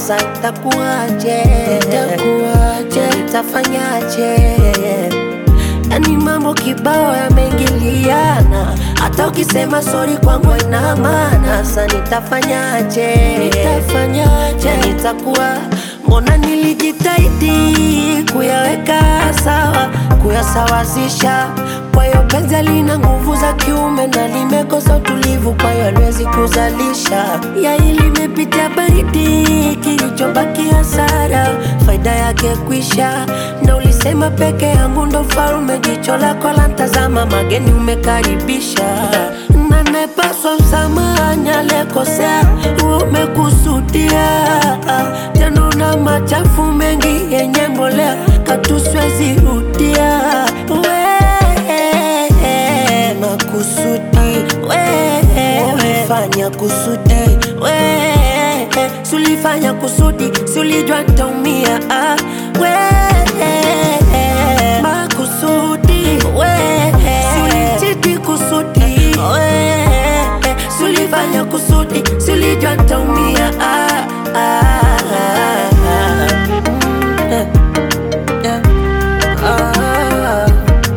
sa itakuwaje, itakuwaje, itafanyaje? Yani mambo kibao yameingiliana, hata ukisema sori kwangu ina maana. Sa nitafanyaje, nitafanyaje, nitakuwa mbona nilijitahidi kuyaweka sawa, kuyasawazisha. Kwa hiyo penzi lina nguvu za kiume na limekosa utulivu, kwa hiyo haliwezi kuzalisha. Yai limepitia baridi, kilichobaki hasara, faida yake kwisha. Na ulisema peke yangu ndo farume, jicho lako la ntazama, mageni umekaribisha na nepaswa msamahani alekosea, umekusudia tena una machafu mengi yenye mbolea, katuswezi rudia we makusudi we umefanya kusudi we sulifanya kusudi sulijua ntaumia ah, we makusudi we sulichiti kusudi we sulifanya kusudi sulijua ntaumia ah, ah, ah, ah. Mm, eh, eh, ah, ah.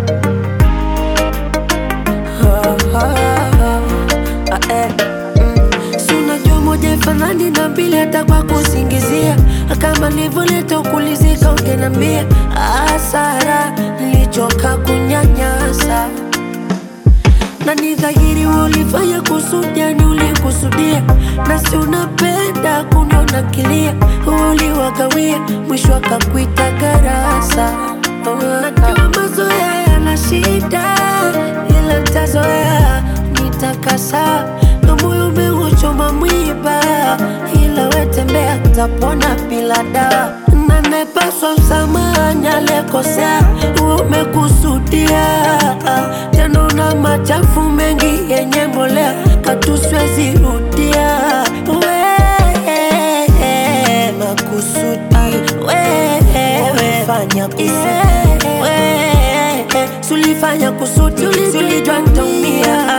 Si unajua moja ifanani na mbili hata kwa kusingizia kama nilivyoleta ukulizika ungenambia hasara nilichoka kunyanyasa na ni dhahiri ulifanya kusudi, yani ulikusudia, na si unapenda kuniona kilia, uliwagawia, mwisho akakuita garasa. Najua mazoea yana shida, ila ntazoea, nitakasa na moyo umeuchoma mwiba, ila wetembea, tapona bila dawa na nepaswa msamahani alekosea, umekusudia tena una machafu mengi yenye mbolea, katuswezi rudia we makusudi we umefanya kusudi we sulifanya kusudi sulijua ntaumia